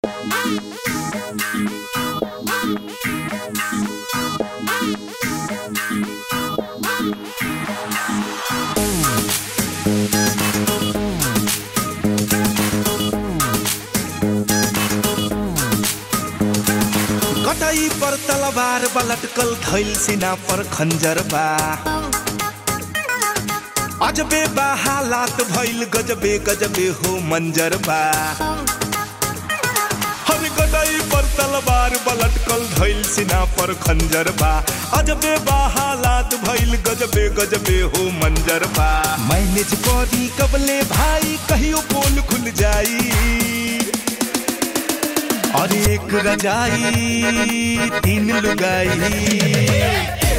कटाई पर तलवार बा लटकल धैल सीना पर खंजर बा अजबे बा हालात भइल गजबे गजबे हो मंजर बा हर गदाई पर तलवार बा लटकल धैल सीना पर खंजर बा अजबे बा हालात भइल गजबे गजबे हो मंजर बा मैनेज करी कबले भाई कहियो पोल खुल जाई और एक रजाई तीन लुगाई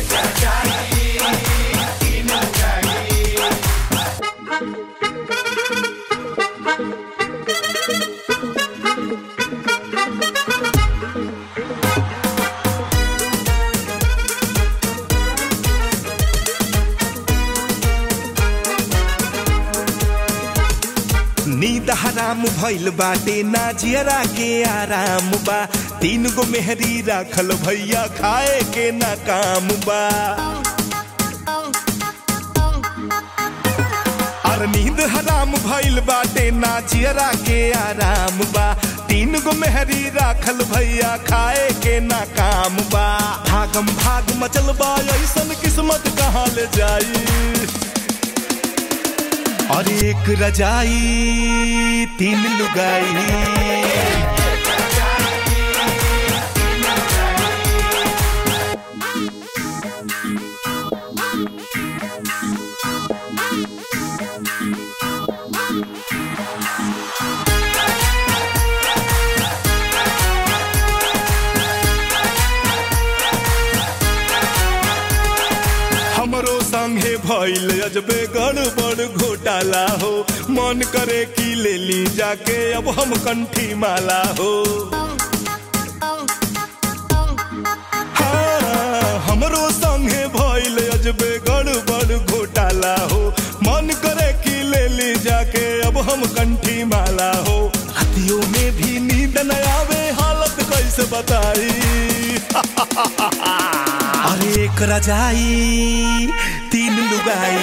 नींद हराम भइल बाटे ना जियरा के आराम बा तीन गो मेहरी राखल भैया खाए के ना काम बा और नींद हराम भइल बाटे ना जियरा के आराम बा तीन गो मेहरी राखल भैया खाए के ना काम बा भागम भाग मचल बा ऐसन किस्मत कहाँ ले जाई और एक रजाई तीन लुगाई हमरो संगे भइल अजबे गड़बड़ घोटाला हो मन करे कि ले ली जाके अब हम कंठी माला हो हाँ, हमरो संगे भइल अजबे गड़बड़ घोटाला हो मन करे कि ले ली जाके अब हम कंठी माला हो रातियों में भी नींद न आवे हालत कैसे बताई अरे एक रजाई तीन लुगाई